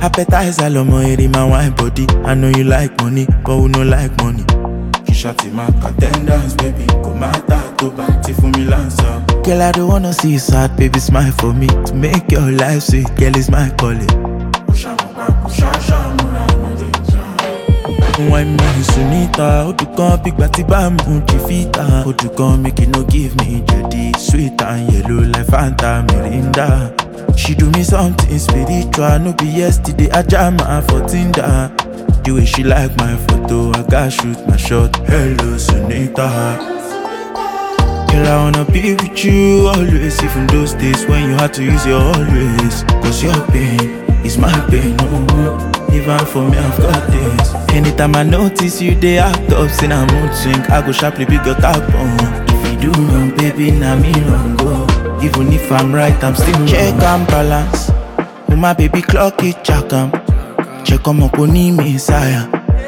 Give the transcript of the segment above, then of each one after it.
Appetizer lomo eri my wine body. I know you like money, but we no like money. Kishati mark attendance, baby. Go matter to party for me lancer. Girl, I don't wanna see you sad, baby. Smile for me to make your life sweet. Girl, is my calling. Wine me Sunita, Odukan big bati bamu Chifita, Odukan make it no give me jedi Sweet and yellow like Fanta Mirinda She do me something spiritual, no be yesterday I jam her for Tinder The way she like my photo, I got shoot my shot Hello Sunita Girl, I wanna be with you always Even those days when you had to use your always Cause your pain is my pain, oh Even for me, I've got this Anytime I notice you, they act up Sin a mood swing, I go sharply pick your tap on If you do wrong, baby, now me wrong go Even if I'm right, I'm still wrong Check and balance Oh my baby, clock it, check 'em Check 'em up, on me, sire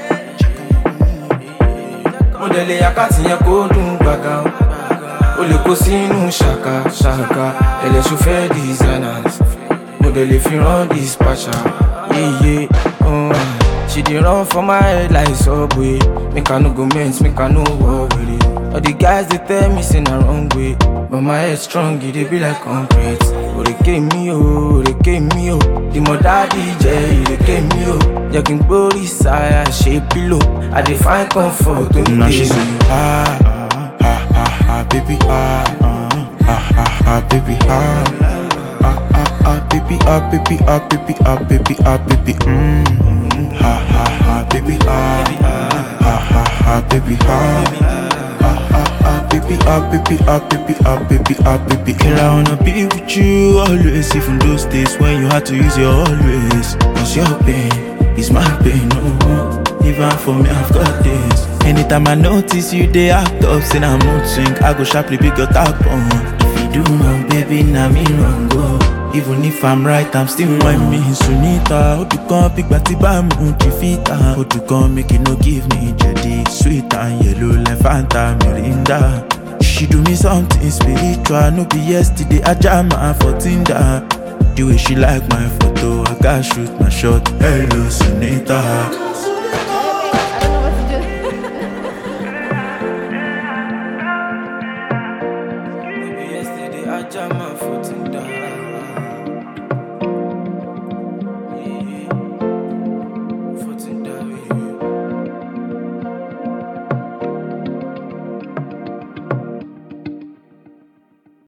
mo dẹ̀ lè àkáàtì yẹn kó dùn gbàgà o o lè kó sínú ṣàkà ṣàkà ẹlẹ́sùn fẹ́ designers mo dẹ̀ lè fi rán dispatcher yeye oh, she dey run for my head like subway make i no go mess make i no war with it all the guys dey tell me say na wrong way but my head strong e dey be like concrete òrèké mi o òrèké mi o ìmọ̀ dáàdi jẹ́ ìrèké mi o jẹ́ kí n gbórí sáyà ṣe pílò i dey find comfort tó ń Now dé she say, mi. ah, ah, ah, ah, ah, baby, ah, ah, ah, ah, ah, baby, ah, ah, ah, ah, baby, ah, baby, ah, baby, ah, baby, ah, baby, mm, mm, ah, ah, ah, baby, ah, ah, ah, ah, baby, ah, ah, ah, ah, baby, ah, baby, ah, baby, ah, baby, ah, baby. Girl, I wanna be with you always, even those days when you had to use your always. Cause your pain is my pain, oh. Even for me, I've got this. Anytime I notice you, they act up, say I'm mood swing. I go sharply pick your tap on. If you do wrong, baby, now me wrong go. Even if I'm right, I'm still wrong. me Sunita, Odukan big bati bamu Chifita, Odukan make it no give me jedi Sweet and yellow like Fanta Mirinda. She do me something spiritual, no be yesterday. I jam her for Tinder. The way she like my photo, I got shoot my shot. Hello, Sunita.